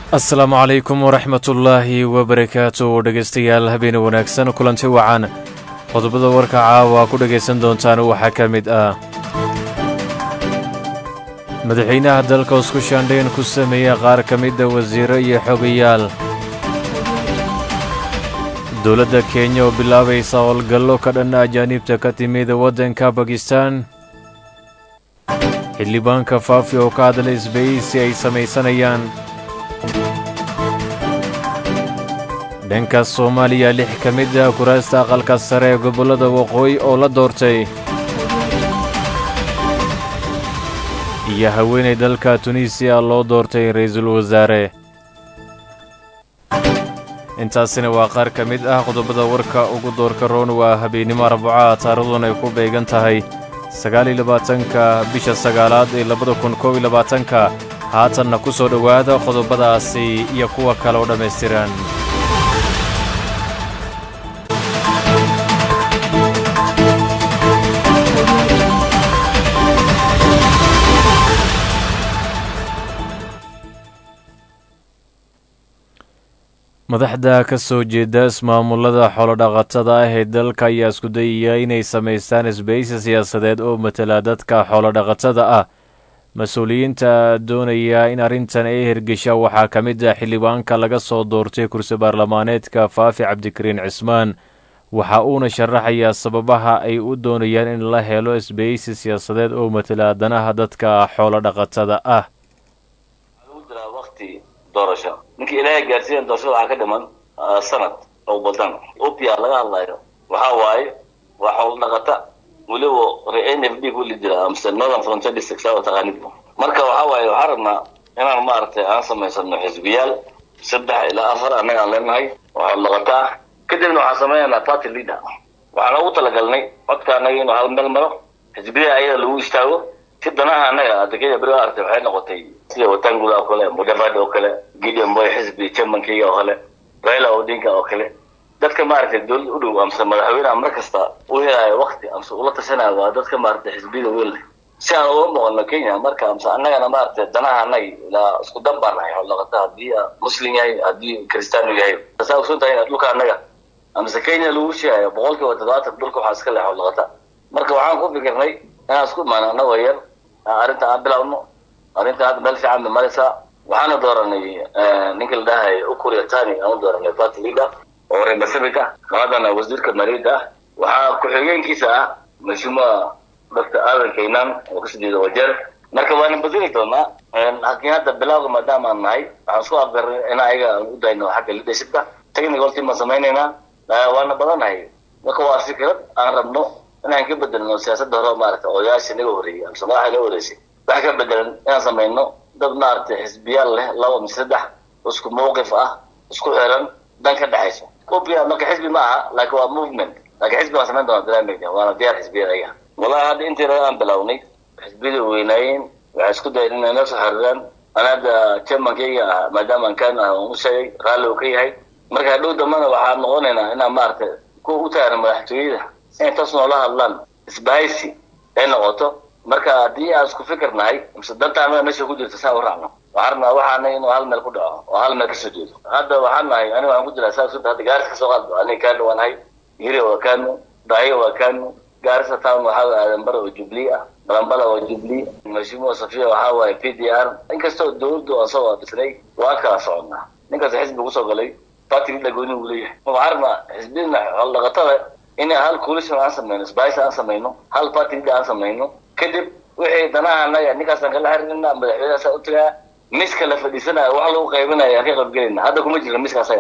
asalaamu calaykum waraxmatullaahi wabarakaatu dhegaystayaal habeeni wanaagsan kulanti wacan qodobada warka caawa ku dhegaysan doontaan waxaa ka mid ah madaxweynaha dalka isku shaandhayn ku sameeya qaar ka mida wasiiro iyo xogayaal dowladda kenya oo bilaabaysa howlgallo ka dhanna ajaaniibta ka timid waddanka bakistan xildhibaanka faafi oo ka hadla isbaysi ay samaysanayaan dhanka soomaaliya lix ka mid ah kuraasta aqalka sare ee gobollada waqooyi oo la doortay iyo haweenay dalka tunisiya loo doortay ra'iisul wasaare intaasina waa qaar ka mid ah qodobada warka ugu doorka roon waa habeennimo arbaca taariikhduna ay ku beegan tahay sagaal iyo labaatanka bisha sagaalaad ee labada kun koob iyo labaatanka haatanna ku soo dhowaada qodobadaasi iyo kuwa kale oo dhammaystiran madaxda ka soo jeeda ismaamullada xoolodhaqatada ah ee dalka ayaa isku dayaya inay samaystaan isbaysi siyaasadeed oo matala dadka xoolodhaqatada ah mas-uuliyiinta doonaya in arrintan ay hergesha waxaa ka mid ah xildhibaanka laga soo doortay kursi baarlamaaneedka faafi cabdikariin cismaan waxa uuna sharaxayaa sababaha ay u doonayaan in la helo isbaysi siyaasadeed oo matala danaha dadka xoolodhaqatada ah ninkii ilaahay gaarsiiyan doorashada waxaa ka dhiman sanad oo badan opia laga hadlayo waxa waaye waa xoolo dhaqata weliba n f d kuli jira amse northern frontier district saa taqaanid marka waxa waaye waxaan rabnaa inaan maaragtay aan samaysano xisbiyaal saddex ilaa afar annaga aan leenahay oo xoolo dhaqata ah kadibna waxaan samaynaynaa party leader waxaan ugu talagalnay codka annaga inuu hal meel maro xisbiyaha ayada lagu istaago si danaha annaga adekada beriga artay waxay noqotay sida watangula oo kale mudavadi oo kale gideon boy xisbi chairmankeyga oo kale raila odinka oo kale dadka maaragtay dowlad u dhow amse madaxweyneha mar kasta u helayo wakti amse ula tashanayo waa dadka maaragtay xisbiyada weyn leh si aan uga noqono kenya marka amse annagana maaragtay danaha annaga ilaa isku dan baan nahay xoolaqata haddii muslim yahay haddii kristaanu yahay tasaa ogsoon tahay dhulka annaga amse kenya lagu sheegayo boqol kiiba toddobaatan dhulka waxaa iska leh xoolaqata marka waxaan ku fikirnay inaan isku imaano annagoo yar arrinta aan bilaawno arrinta hadda meel fiican bay maraysaa waxaana dooranay ninka la dhahay ukuriya tani aan u dooranay party leader oo reer pacific ah haddana wasiirka maaliyadda ah waxaa ku-xigeenkiisa ah mashmuua doctor aadan kaynan oo kasoo jeeda wajeer marka waana badeli doonaa laakiin hadda bilawga maadaama aan nahay waxaan isku afgarnay in ayaga aan u dayno xagga leadershipka technical team baan samaynaynaa waana badanahay marka waa fikrad aan rabno inaan ka bedelno siyaasadda hore maaragtay odayaasha naga horreeyey amse madaxa naga horreysay wax ka bedelan inaan samayno dad maaragtay xisbiyaal leh laba mise saddex isku mawqif ah isku xiran dan ka dhexayso opia marka xisbi ma aha laakiin waa movement laakiin xisbi waan samayn doona dalaameyda waana diyaar xisbiyada ayaga wallahi hadda intii raga aan bilownay xisbiyada weynaayeen waxay isku dayeen inay noo soo xiriiraan ana hadda chairmankeyga ah maadaama aan kaan ah aan u sheegay raalli uu ka yahay marka hadhow dambana waxaan noqonaynaa inaan maaragtay kuwa u taagan madaxtooyada inay taas noola hadlaan isbahaysi ay noqoto marka haddii aan isku fikir nahay mise danta anaga meesha ku jirta saan u raacno waxaan rabnaa waxaana inuu hal meel ku dhaco oo hal meel kasoo jeedo hadda waxaan nahay aniga waxaan ku jiraa saa sunta hadda gaarisa kasoo qaadba aniga kanu waan nahay hiri waa kanu daayo waa kanu gaarisa town waxaa waye aadanbara oo jubilee ah balambala waa jubilee mashmuua safiya waxaa waaye p d r inkastoo dowladdu aan soo waabisnay waan kala soconnaa ninkaas xisbi kusoo galay party leader gooni uu leeyahay waxaan rabnaa xisbiyada xoolodhaqatada inaan hal coalition aan samayno sbahis aan samayno hal party leader aan samayno kadib wixii danaha anaga ninkaasaan kala xiriirina madaxweynehaasa u tagaa miska la fadhiisanaya wax lagu qaybinaya aan ka qaybgelayna hadda kuma jirna miska asaga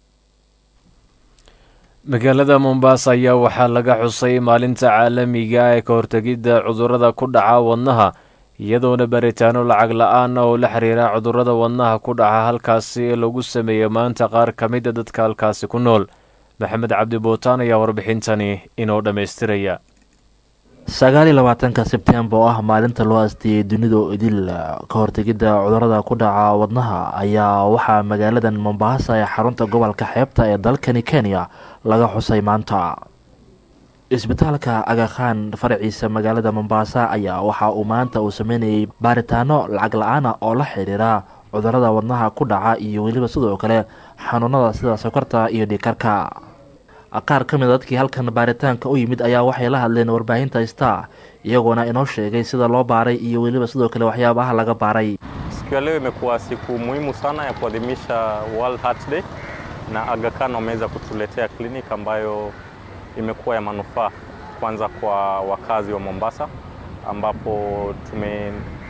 magaalada mombasa ayaa waxaa laga xusay maalinta caalamiga ah ee ka hortegidda cudurrada ku dhaca wadnaha iyadoona baritaano lacag la-aan ah oo la xiriira cudurrada wadnaha ku dhaca halkaasi lagu sameeyo maanta qaar ka mida dadka halkaasi ku nool maxamed cabdi bootaan ayaa warbixintani inoo dhammaystiraya sagaal iyo labaatanka sebtembar oo ah maalinta loo aasteeyey dunida oo idil ka hortegidda cudurada ku dhaca wadnaha ayaa waxaa magaaladan mombasa ee xarunta gobolka xeebta ee dalkani kenya laga xusay maanta isbitaalka agakhan faraciisa magaalada mombasa ayaa waxa uu maanta uu sameynayay baaritaano lacag la-aan ah oo la xiriira cudurada wadnaha ku dhaca iyo weliba sidoo kale xanuunada sida sokorta iyo dhikarka qaar ka mid a dadkii halkan baaritaanka u yimid ayaa waxay la hadleen warbaahinta star iyagoona inoo sheegay sida loo baaray iyo weliba sidoo kale waxyaabaha laga baaray Siku ya leo imekuwa siku muhimu sana ya kuadhimisha World Heart Day na Aga Khan wameweza kutuletea kliniki ambayo imekuwa ya manufaa kwanza kwa wakazi wa Mombasa ambapo tume,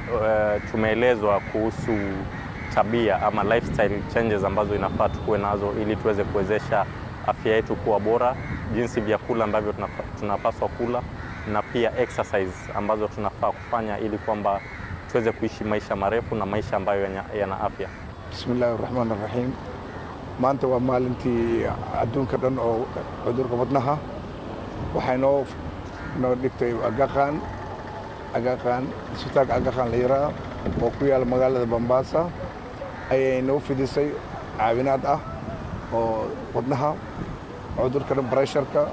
uh, tumeelezwa kuhusu tabia ama lifestyle changes ambazo inafaa tukuwe nazo ili tuweze kuwezesha afya yetu kuwa bora, jinsi vyakula ambavyo tunafa- tunapaswa kula na pia exercise ambazo tunafaa kufanya ili kwamba tuweze kuishi maisha marefu na maisha ambayo yana, yana afya. bismi illaahi raxmaan raxiim maanta waa maalintii adduunka dhan oo cudurka wadnaha waxay noo noo dhigtay agaqaan agaqaan isbitaalka agaqaan la yiraa oo ku yaala magaalada bambaasa ayay noo fidisay caawinaad ah oo wadnaha cudurka dhan bresharka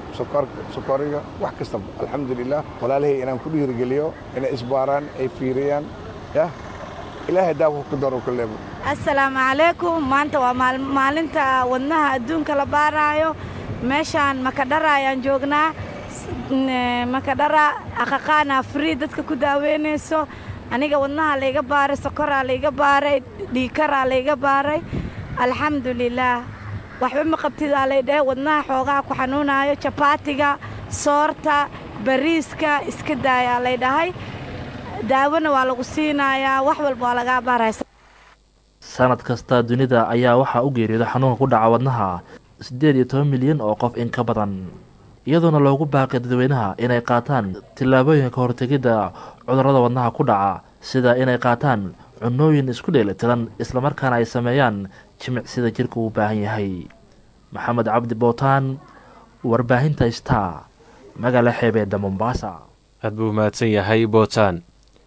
sokoriga wax kastaba alxamdulilah walaalahay inaan ku dhiirigeliyo inay isbaaraan ay fiiriyaan yah ilaahay daawo ku daro kuleebo assalaamu calaykum maanta waa maal- maalinta wadnaha adduunka la baaraayo meeshaan makadhara ayaan joognaa S- n- makadhara aqaqaana free dadka ku daaweynayso aniga wadnaha layga baaray sokoraa layga baaray dhiikaraa layga baaray alxamdulilaah waxba ma qabtidaa lay dhahay wadnaha xoogaha ku xanuunaayo jabaatiga soorta bariiska iska daayaa lay dhahay daawona waa lagu siinayaa wax walba waa lagaa baaraya sanad kasta dunida ayaa waxaa u geeriyooda xanuunka ku dhaca wadnaha siddeed iyo toban milyan oo qof in ka badan iyadoona loogu baaqay dadweynaha inay qaataan tillaabooyinka hortegidda cudurrada wadnaha ku dhaca sida inay qaataan cunooyin isku dheelitiran islamarkaana ay sameeyaan jimic sida jirka uu u baahan yahay maxamed cabdi bootaan warbaahinta star magaala xeebeedda mombaasa aad buu mahadsan yahay bootaan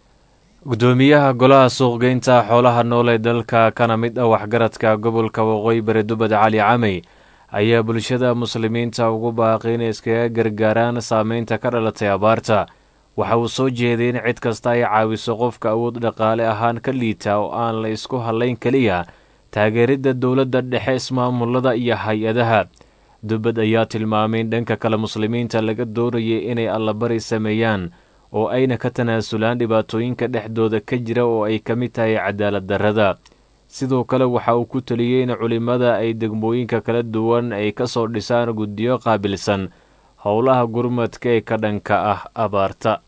guddoomiyaha golaha suuqgeynta xoolaha nool ee dalka kana mid ah waxgaradka gobolka waqooyi bari dubad cali camey ayaa bulshada muslimiinta ugu baaqay inay iskaga gargaaraan saameynta ka dhalatay abaarta waxa uu soo jeeday in cid kasta ay caawiso qofka awood dhaqaale ahaan ka liita oo aan la isku hallayn keliya taageeridda dowladda dhexe ismaamulada iyo hay-adaha dubad ayaa tilmaamay in dhanka kale muslimiinta laga doonayay inay allabari sameeyaan oo ayna ka tanaasulaan dhibaatooyinka dhexdooda ka jira oo ay ka mid tahay cadaalad darrada sidoo kale waxa uu ku teliyey in culimmada ay degmooyinka kala duwan ay ka soo dhisaan guddiyo qaabilsan howlaha gurmadka ee ka dhanka ah abaarta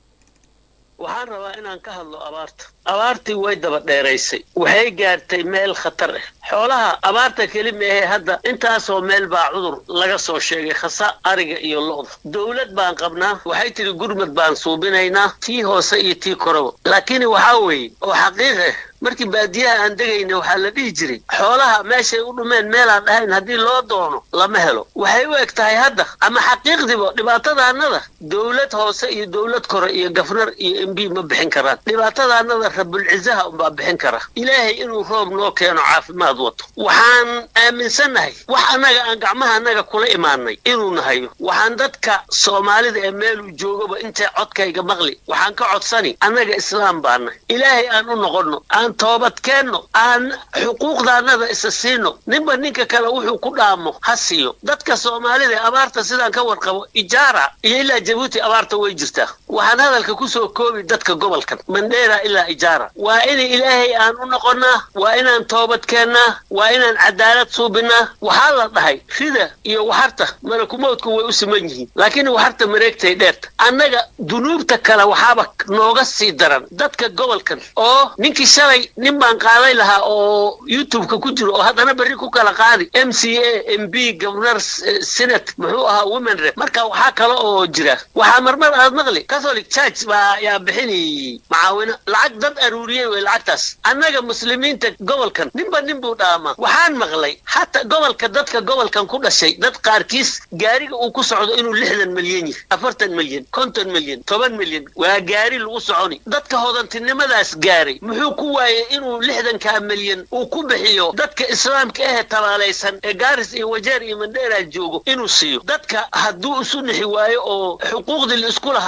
waxaan rabaa inaan ka hadlo abaarta abaartii way daba dheeraysay waxay gaartay meel khatar ah xoolaha abaarta keli maahe hadda intaasoo meel baa cudur laga soo sheegay khasa ariga iyo lo'da dowlad baan qabnaa waxay tidhi gurmad baan suubinaynaa tii hoose iyo tii koraba laakiin waxaa weeye oo xaqiiq ah markii baadiyaha aan degayna waxaa la dhihi jiray xoolaha meeshay u dhumeen meelaan dhahayn haddii loo doono lama helo waxay u eg tahay hadda ama xaqiiqdiba dhibaatadaanada dowlad hoose iyo dowlad kore iyo gafnar iyo m b ma bixin karaan dhibaatadaanada rabulcizaha unbaa bixin kara ilaahay inuu roob noo keeno caafimaad wato waxaan aaminsannahay wax annaga aan gacmaha annaga kula imaanay inuu nahayo waxaan dadka soomaalida ee meeluu joogaba intay codkayga maqli waxaan ka codsani annaga islaam baana ilaahay aan u noqonno aan toobad keenno aan xuquuqdaannada isa siino ninba ninka kale wuxuu ku dhaamo ha siiyo dadka soomaalida ee abaarta sidaan ka warqabo ijaara iyo ilaa jabuuti abaarta way jirtaa waxaan hadalka kusoo koobi dadka gobolkan mandheera ilaa ijaara waa in ilaahay aan u noqonnaa waa inaan toobad keennaa waa inaan cadaalad suubinaa waxaa la dhahay rida iyo waxarta malakumowdku way u siman yihiin laakiin waxarta mareegtay dheerta annaga dunuubta kale waxaaba nooga sii daran dadka gobolkan oo ninkii shalay nin baan qaaday lahaa oo youtube-ka ku jiro oo haddana berri ku kala qaadi m c a m b governor senate muxuu ahaa women rep marka waxaa kale oo jira waxaa marmar aad maqli catholic church baa yaa bixinayay macaawino lacag dad aruuriyey wey lacagtaas annaga muslimiinta gobolkan ninba nin buu dhaamaa waxaan maqlay hata gobolka dadka gobolkan ku dhashay dad qaarkiis gaariga uu ku socdo inuu lixdan milyan yahay afartan milyan konton milyan toban milyan waa gaari lagu soconi dadka hodantinimadaas gaaray muxuu ku waayey inuu lixdankaa milyan uu ku bixiyo dadka islaamka ahe tabaalaysan ee gaaris iyo wajeer iyo mandheera joogo inuu siiyo dadka hadduu isu nixi waayo oo xuquuqdii la isku lahaa la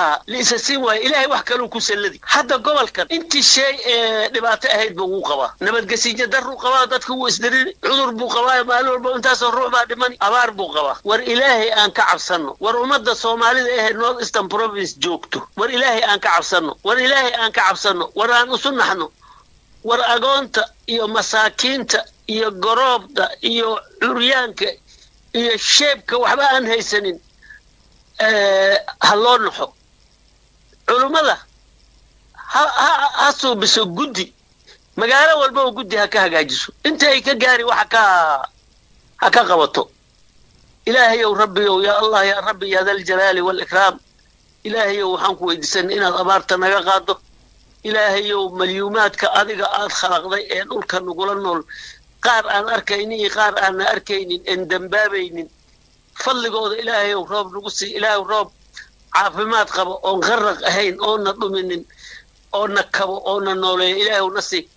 isa siin waayo ilaahay wax kaluu ku salladi hadda gobolkan intii shay ee dhibaato ahayd ba wuu qabaa nabadgesiinyo daruu qabaa dadka wuu isdirini cudur buu qabaa maalin walba intaasoo ruux baa dhimani abaar buu qabaa war ilaahay aan ka cabsanno war ummadda soomaalida ehe north eastern province joogto war ilaahay aan ka cabsanno war ilaahay aan ka cabsanno war aan isu naxno war agoonta iyo masaakiinta iyo goroobda iyo curyaanka iyo sheebka waxba aan haysanin ha loo naxo culummada ha ha ha suubiso guddi magaalo walba oo guddi ha ka hagaajiso inta ay ka gaari waxa ka ha ka qabato ilaahayow rabbiyow yaa allah yaa rabbi yaa daljalaali waalikraam ilaahayow waxaan ku weydiisan inaad abaarta naga qaado ilaahayow malyuumaadka adiga aad khalaqday ee dhulka nagula nool qaar aan arkaynin iyo qaar aanna arkaynin en dembaabaynin fadligooda ilaahayow roob nagu sii ilaahay roob caafimaad qabo oon qaraq ahayn oona dhuminin oona kabo oona nooleeyo ilaahaw na sii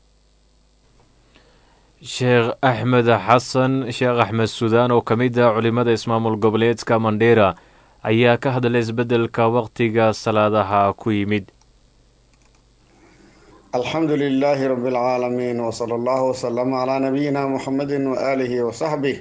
sheekh axmed xasan sheekh axmed suudaan oo ka mid ah culimmada ismaamul goboleedka mandheera ayaa ka hadlay isbeddelka waqtiga salaadaha ku yimid alxamdu lilaahi rabi alcaalamiin wsala allahu wsalama calaa nabiyina muxamedi waaalihi wasaxbih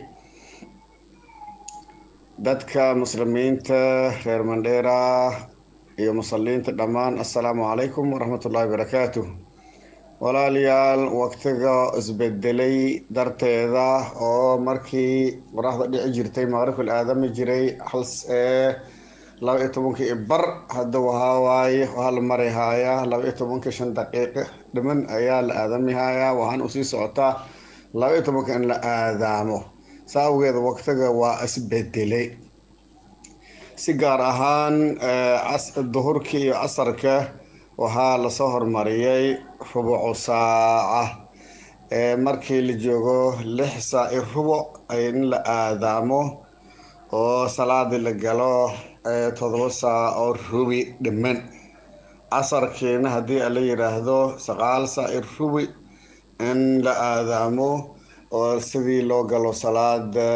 dadka muslimiinta reer mandheera iyo musaliinta dhammaan assalaamu calaykum waraxmat ullahi barakaatu walaalayaal waqtiga isbedelay darteeda oo markii qoraxda dhici jirtay maqribkal aadami jiray laba iyo tobankii bar hadda waxawaaye waxaa la mari haayaa laba iyo tobanka shan daqiiqo dhiman ayaa la aadami haayaa waxaan usii socotaa laba iyo tobanka in la aadaamo saa awgeed waqtiga waa isbedelay si gaar ahaan duhurkii iyo casarka waxaa lasoo hormariyay rubucu saaca markii la joogo lix saa i rubuc in la aadaamo oo salaadii la galo todoba saa oo rubi dhiman casarkiina haddii ala yidhaahdo saqaal saa i rubi in la aadaamo oo sidii loo galo salaada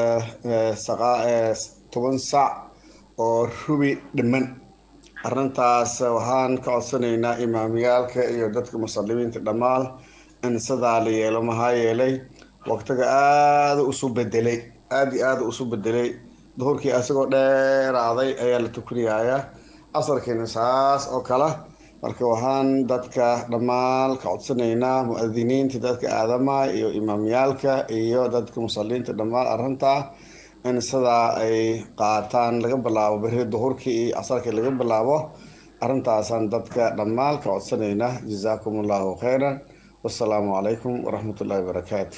toban sac oo rubi dhiman arrintaas waxaan ka codsanaynaa imaamiyaalka iyo dadka muslimiinta dhammaan in sidaa la yeelo maxaa yeelay waqtiga aada usu bedelay aada iyo aada usu bedelay duhurkii asagoo dheeraaday ayaa la tukanayaa casarkiina saas oo kale marka waxaan dadka dhammaan ka codsanaynaa mu-adiniinta dadka aadama iyo imaamyaalka iyo dadka musaliinta dhammaan arrintaa in sidaa ay qaataan laga bilaabo beri duhurkii iyo casarkii laga bilaabo arrintaasaan dadka dhammaan ka codsanaynaa jazaakum allahu khayran wassalaamu calaykum waraxmat ullahi wabarakaatu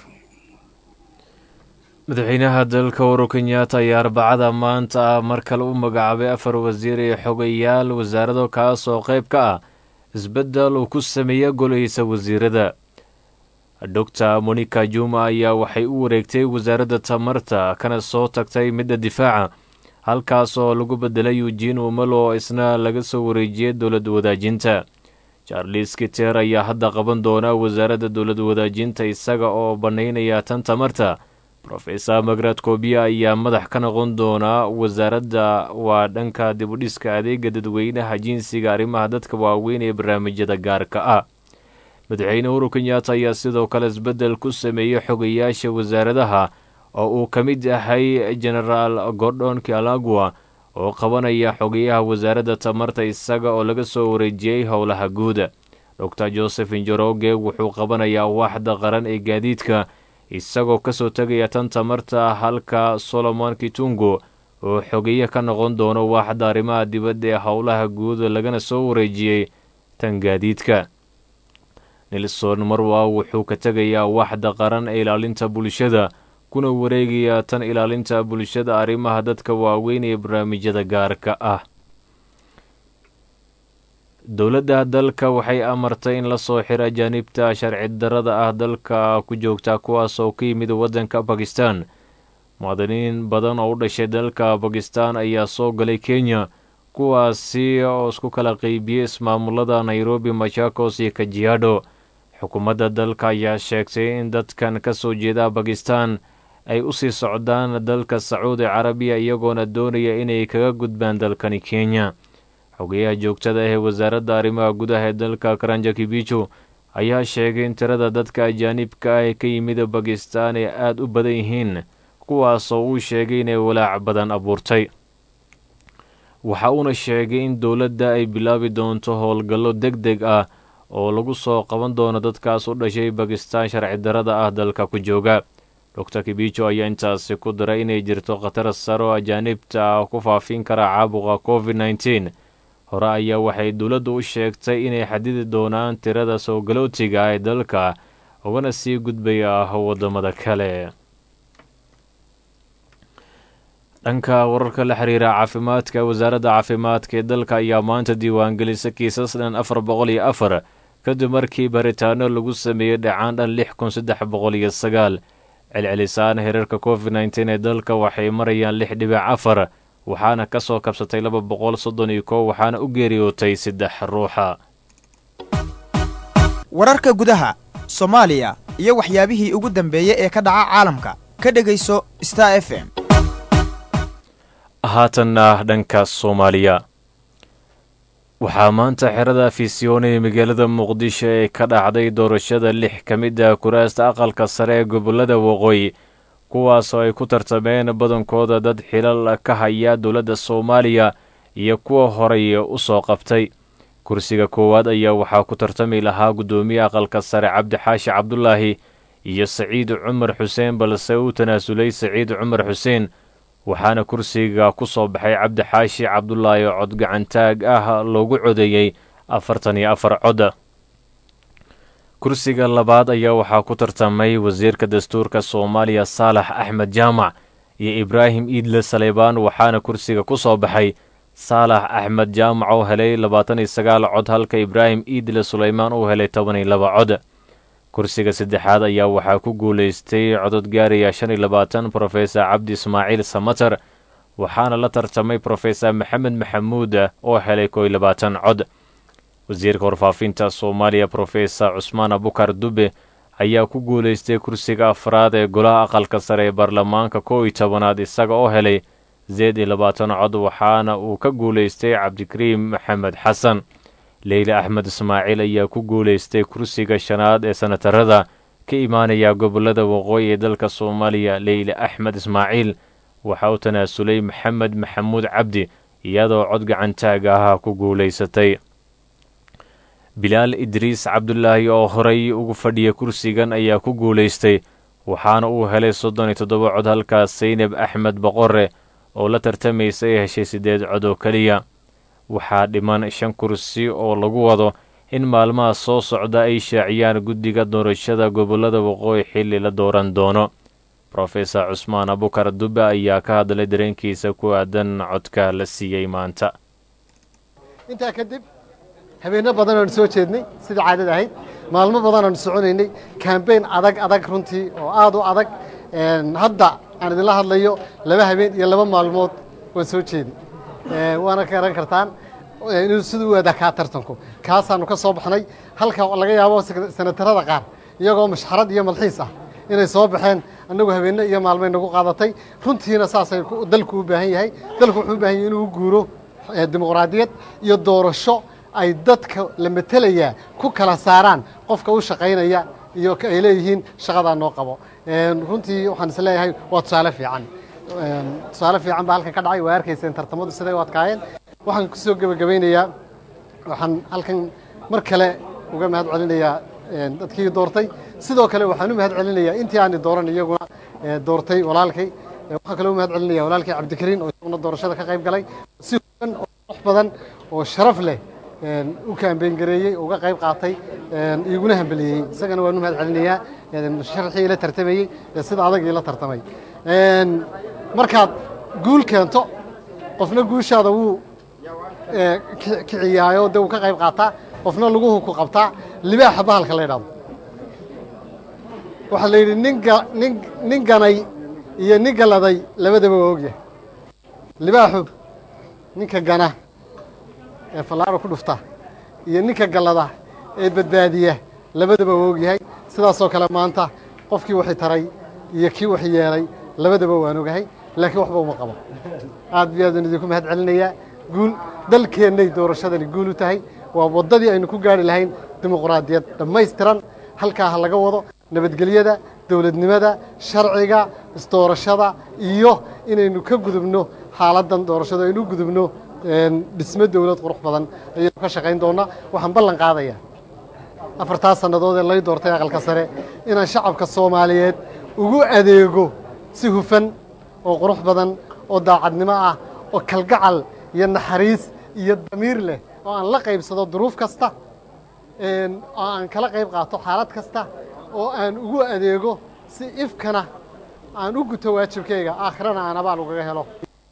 madaxweynaha dalka uhuru kenyatta ayaa arbacada maanta ah mar kale u magacaabay afar wasiir iyo xogayaal wasaarado kaas oo qayb ka ah isbeddel uu ku sameeya golahiisa wasiirada doctor monica juma ayaa waxay u wareegtay wasaaradda tamarta kana soo tagtay midda difaaca halkaas oo lagu bedelay eugin umalo oo isna laga soo wareejiyay dowlad wadaajinta charles kiter ayaa hadda qaban doona wasaaradda dowlad wadaajinta isaga oo bannaynaya tan tamarta rofesor magrad kobiya ayaa madax ka noqon doonaa wasaaradda waa dhanka dibudhiska adeega dadweynaha jinsiga arrimaha dadka waaweyn ee barnaamijyada gaarka ah madaxweyne uhuru kenyatta ayaa sidoo kale isbeddel ku sameeyey xogayaasha wasaaradaha oo uu ka mid yahay genaraal gordon kialagua oo qabanaya xogayaha wasaaradda tamarta isaga oo laga soo wareejiyey howlaha guuda doctor joseph njoroge wuxuu qabanayaa waaxda qaran ee gaadiidka isagoo kasoo tegaya tan tamarta halka solomon kitungo oo xogeeye ka noqon doono waaxda arrimaha dibadda ee howlaha guud lagana soo wareejiyey tan gaadiidka nelson marwa wuxuu ka tegayaa waaxda qaran ee ilaalinta bulshada kuna wareegayaa tan ilaalinta bulshada arrimaha dadka waaweyn ee barnaamijyada gaarka ah dowladda dalka waxay amartay in lasoo xiro ajaanibta sharci darada ah dalka ku joogta kuwaas oo ka yimid waddanka bakistan muwaadiniin badan oo u dhashay dalka bakistan ayaa soo galay kenya kuwaasi oo isku kala qeybiyey ismaamulada nairobi machakos iyo kajiado xukuumadda dalka ayaa sheegtay in dadkan ka soo jeeda bakistan ay u sii socdaan dalka sacuudi carabiya iyagoona doonaya inay kaga gudbaan dalkani kenya xogeyaha joogtada ah ee wasaaradda arrimaha gudaha ee dalka karanja kibijo ayaa sheegay in tirada dadka ajaanibka ah ee ka yimid bakistan ay aada u badan yihiin kuwaasoo uu sheegay inay walaac badan abuurtay waxa uuna sheegay in dowladda ay bilaabi doonto howlgallo deg deg ah oo lagu soo qaban doono dadkaas u dhashay bakistan sharci darada ah dalka ku jooga doctor kibijo ayaa intaasi ku daray inay jirto khatar sare oo ajaanibta ah ku faafin kara caabuqa covid nneteen hore ayaa waxay dowladdu u sheegtay inay xadidi doonaan tirada soo galootiga ah ee dalka ugana sii gudbaya ah waddamada kale dhanka wararka la xiriira caafimaadka wasaaradda caafimaadka ee dalka ayaa maanta diiwaangelisa kiisas dhan afar boqol iyo afar kadib markii baritaano lagu sameeyey dhacaan dhan lix kun saddex boqol iyo sagaal celcelisaan hereerka covid nneteen ee dalka waxay marayaan lix dhibic afar waxaana ka soo kabsatay laba boqol soddon iyo kow waxaana u geeriyootay saddex ruuxa wararka gudaha soomaaliya iyo waxyaabihii ugu dambeeyey ee ka dhaca caalamka ka dhegayso star f m haatanna dhanka soomaaliya waxaa maanta xerada fisioone ee magaalada muqdisho ee ka dhacday doorashada lix ka mid ah kuraasta aqalka sare ee gobollada waqooyi kuwaasoo ay ku tartameen badankooda dad xilal ka haya dowladda soomaaliya iyo kuwa horey u soo qabtay kursiga koowaad ayaa waxaa ku tartami lahaa guddoomiye aqalka sare cabdixaashi cabdulaahi iyo saciid cumar xuseen balse uu tanaasulay saciid cumar xuseen waxaana kursiga ku soo baxay cabdixaashi cabdulaahi oo cod gacantaag ah loogu codeeyey afartan iyo afar cod kursiga labaad ayaa waxaa ku tartamay wasiirka dastuurka soomaaliya saalax axmed jaamac iyo ibraahim iidle saleybaan waxaana kursiga ku soo baxay saalax axmed jaamac oo helay labaatan iyo sagaal cod halka ibraahim iidle suleymaan uu helay toban iyo laba cod kursiga saddexaad ayaa waxaa ku guulaystay codod gaaraya shan iyo labaatan brofesor cabdi ismaaciil samater waxaana la tartamay brofesor maxamed maxamuud oo helay koo iyo labaatan cod wasiirka warfaafinta soomaaliya brofesor cusmaan abukar dube ayaa ku guulaystay kursiga afraad ee golaha aqalka sare ee baarlamaanka kow iyo tobanaad isaga oo helay zeed iyo labaatan cod waxaana uu ka guulaystay cabdikariim maxamed xasan leyle axmed ismaaciil ayaa ku guulaystay kursiga shanaad ee sanatarada ka imaanaya gobollada waqooyi ee dalka soomaaliya leyle axmed ismaaciil waxa uu tanaasulay maxamed maxamuud cabdi iyadoo cod gacantaag ah ku guulaysatay bilaal idriis cabdulaahi oo horey ugu fadhiya kursigan ayaa ku guulaystay waxaana uu helay soddon iyo toddoba cod halkaas saynab axmed boqore oo la tartamaysa ay heshay siddeed cod oo keliya waxaa dhiman shan kursi oo lagu wado in maalmaha soo socda ay shaaciyaan guddiga doorashada gobollada waqooyi xilli la dooran doono brofesor cusmaan abukar dube ayaa ka hadlay dareenkiisa ku aadan codka la siiyey maanta intaa kadib habeenno badan aanu soo jeednay sidai caadada ahayd maalmo badan aanu soconaynay kambeyn adag adag runtii oo aad u adag hadda aan idinla hadlayo laba habeen iyo laba maalmood waan soo jeeday waana garan kartaan inuu siduu u adakaa tartanku kaasaanu ka soo baxnay halka laga yaabo sanatarada qaar iyagoo mashxarad iyo malxiis ah inay soo baxeen annagu habeenno iyo maalmay nagu qaadatay runtiina saasay dalku u baahan yahay dalku wuxuu u baahan yahay inuu guuro dimuqraadiyad iyo doorasho ay dadka la metelayaa ku kala saaraan qofka u shaqaynaya iyo ay leeyihiin shaqadaa noo qabo runtii waxaan is leeyahay waa tusaale fiican tusaale fiican baa halkan ka dhacay waa arkayseen tartamadu siday u adkaayeen waxaan ku soo gebagabaynayaa waxaan halkan mar kale uga mahad celinayaa dadkii doortay sidoo kale waxaan u mahad celinayaa intii aani dooran iyaguna doortay walaalkay waxaan kale u mahad celinaya walaalkay cabdikariin oo isaguna doorashada ka qayb galay si huban oo qurux badan oo sharaf leh u kaambeyn gareeyey uga qayb qaatay iguna hambeliyey isagana waan u mahad celinayaa sharxii ila tartamayey ee sida adag ila tartamay markaad guul keento qofna guushaada wuu kiciyaayo dee wuu ka qayb qaataa qofna laguhu ku qabtaa libaaxa bahalka la ydhahdo waxaa la yidhi ninga nin nin ganay iyo nin galaday labadaba waa ogyahay libaaxu ninka gana ee fallaaro ku dhufta iyo ninka gallada ee badbaadiya labadaba waa ogyahay sidaasoo kale maanta qofkii waxay taray iyo kii wax yeelay labadaba waan ogahay laakiin waxba uma qabo aad bi aadaan idinku mahad celinayaa guul dalkeennay doorashadani guul u tahay waa waddadii aynu ku gaari lahayn dimuqraadiyad dhammaystiran halkaa ha laga wado nabadgelyada dowladnimada sharciga isdoorashada iyo inaynu ka gudubno xaaladdan doorashada aynu u gudubno dhismo dowlad qurux badan ayaynu ka shaqayn doonnaa waxaan ballan qaadayaa afartaa sannadood ee lay doortay aqalka sare inaan shacabka soomaaliyeed ugu adeego si hufan oo qurux badan oo daacadnimo ah oo kalgacal iyo naxariis iyo damiir leh oo aan la qaybsado duruuf kasta oo aan kala qayb qaato xaalad kasta oo aan ugu adeego si ifkana aan u guto waajibkayga aakhirana aan abaal ugaga helo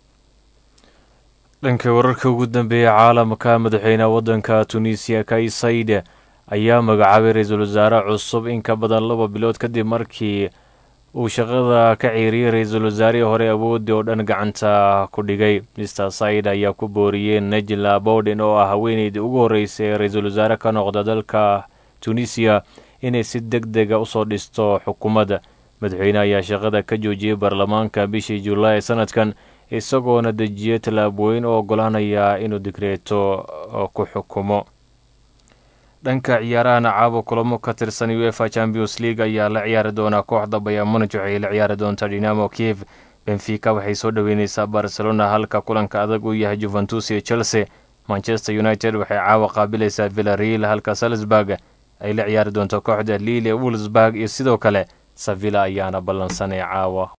dhanka wararka ugu dambeeya caalamka madaxweyneha waddanka tunisiya kais said ayaa magacaabay ra-iisul wasaare cusub in ka badan laba bilood kadib markii uu shaqada ka ciiriyey ra-iisul wasaarihii hore awoodii oo dhan gacanta ku dhigay mister said ayaa ku booriyey najla bowden oo ah haweeneydii ugu horreysay ee ra-iisul wasaare ka noqda dalka tunisiya inay si deg dega usoo dhisto xukuumadda madaxweyne ayaa shaqada ka joojiyey baarlamaanka bishii julaay ee sanadkan isagoona dejiyey tallaabooyin oo ogolaanaya inuu digreeto ku xukumo dhanka ciyaarahana caawa kulamo ka tirsan uefa champions league ayaa la ciyaari doonaa kooxda bayamunij waxay la ciyaari doontaa dinamo kiev benfica waxay soo dhoweyneysaa barcelona halka kulanka adag uu yahay juventus iyo chelsea manchester united waxay caawa qaabilaysaa villareal halka salisburg ay la ciyaari doonto kooxda lille wolsburg iyo sidoo kale savilla ayaana ballansanay caawa